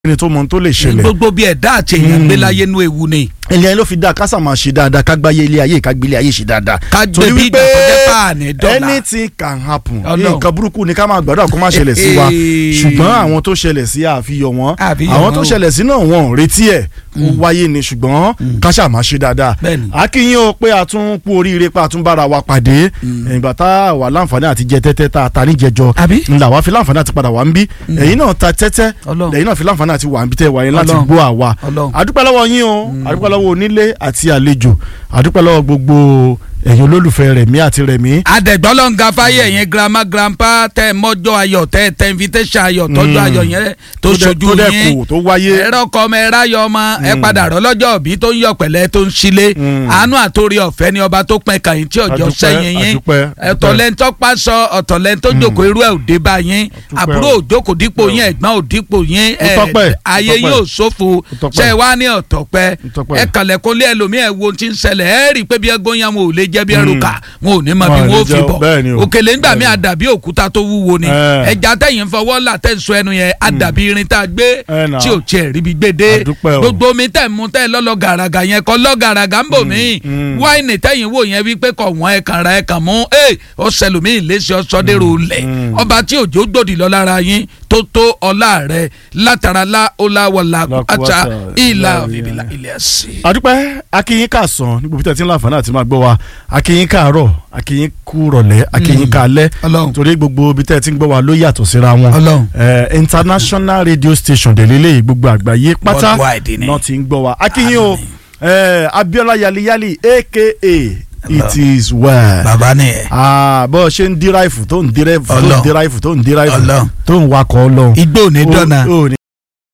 ẹni tó mọ ohun tó lè ṣẹlẹ̀ gbogbo bí ẹ̀dá àti èèyàn gbé láyé nú ewu ni ilé ayé ló fi dáa kásà máa ṣe dáadáa ká gbáyé ilé ayé ká gbélé ayé ṣe dáadáa. ká gbé bí ìgbà tó jẹ́ páàní dọ́là anything can happen Ọlọ́run. nǹkan burúkú ni ká máa gbàdúrà kó má ṣẹlẹ̀ sí wa Eh. ṣùgbọ́n àwọn tó ṣẹlẹ̀ sí àfihàn wọn Àfihàn àwọn wọn tó o. ṣẹlẹ̀ sí náà wọn ò retí ẹ̀ ó wáyé ni ṣùgbọ́n káṣà máa ṣe dáadáa Bẹ́ẹ̀ni. akínyìn o pé a tún kú oríire pé a tún bára wa pàdé ìgbà tá a wà láǹfààní àti jẹ tẹ́tẹ́ tá a ta níjẹjọ Àbí? ńlá wa fi láǹfààní àti padà wà ń bí ẹ̀yin náà ta tẹ́tẹ́ Ọlọ́run. ẹ̀yin náà fi láǹfààní àti wà ń bí tẹ́ wà yín láti Ọlọ́run. gbọ́ àwa Ọlọ́run. àdúpẹ́ lọ́wọ́ yín o àdúpẹ́ lọ́wọ́ onílé àti àlejò àdúpẹ́ lọ́wọ́ gbogbo ẹ̀yin olólùfẹ́ rẹ̀mí àti rẹ̀mí. adẹ̀gbọ́lọ́ǹga fáyé ẹ̀yìn grandma grandpa tẹ mọ́jọ́ ayọ̀ tẹ tẹ invitation ayọ̀ tọ́jú ayọ̀ yẹn tó dẹ̀- ṣojú tó dẹ̀ yín kù tó wáyé. ẹ̀rọ kọ́ ọmọ ẹ̀rá yọ ọmọ ẹ padà rọ lọ́jọ́ òbí tó ń yọ pẹ̀lẹ́ tó ń ṣílé àánú àtòrí ọ̀fẹ́ ni ọba tó pẹ́ kàyín tí ọjọ́ Àdúpẹ́, sẹ́yìn yín àdúpẹ́, àdúpẹ́. ọ̀tọ̀lẹ́ntọ́ pásọ ọ̀tọ̀lẹ́ntọ́ jókòó irú ẹ̀ òde bá yín àbúrò òjókòó dípò yín ẹ̀gbọ́n òdípò yín Ó tọ́pẹ́, ó ayé tọ́pẹ́. yóò ṣòfò Ó tọ́pẹ́. ṣe wá ní ọ̀tọ̀pẹ́ Ó tọ́pẹ́. ẹ kàlẹ́kùnlé ẹlòmíì ẹ̀ wo ti ń ṣẹlẹ̀ ẹ̀ rí i pé bí ẹgbọ́n yẹn wọn ò lè jẹ́ bí ẹrù kà wọn ò ní mọ bí Wọn ò wọn lè ò fi jẹ́ o, bọ̀ bẹ́ẹ̀ ni o. òkèlè ńgbà mí àdàbí òkúta tó wúwo ni Eh. ẹja tẹ̀yìn fọwọ́ là tẹ̀ sọ ẹnu yẹn àdàbí irin tá a gbé Eh, nah. tí ò tiẹ̀ ríbi gbé dé Àdúpẹ́ o. gbogbo omi tẹ̀ mú tẹ̀ lọ́lọ́ gàràgà yẹn kọ́ lọ́ gàràgà ń bò mí mm. wáìnì tẹ̀yìn wò yẹn wípé kọ̀ wọ́n ẹ̀ kàn ra ẹ̀ kàn mú ẹ̀ ó sẹlùmí ìlẹ́sẹ̀ ọ̀sọ́dẹ̀rò lẹ̀ ọba tí òjò gbòdì lọ lára yín tó tó ọlá rẹ̀ látara lá ọlá wọlá àtà ìlà òbíbílà ilẹ̀ sí. àdúpẹ́ akínyín káàsán ní gbogbo tẹ̀sí láǹfààní àti máa gbọ́ wa akínyín káàárọ̀ akínyín kú rọ̀lẹ́ akínyín káalẹ́ Ọlọ́run. torí gbogbo ibi tẹ́ ẹ ti ń gbọ́ wa ló yàtọ̀ síra wọn Ọlọ́run. Eh, international radio station délélé gbogbo àgbáyé pátá Worldwide ni. náà ti ń gbọ́ wa akínyín o Àmín. eh, Abíọ́lá yaliyali aka it is well bàbá nìyẹn. ah bó o ṣe ń díráìfù tó ń díráìfù tó ń Ọlọ́run. díráìfù tó ń díráìfù Ọlọ́run. tó ń wakọ̀ ọlọ́run igbó ò ní dọ́nà. ó ní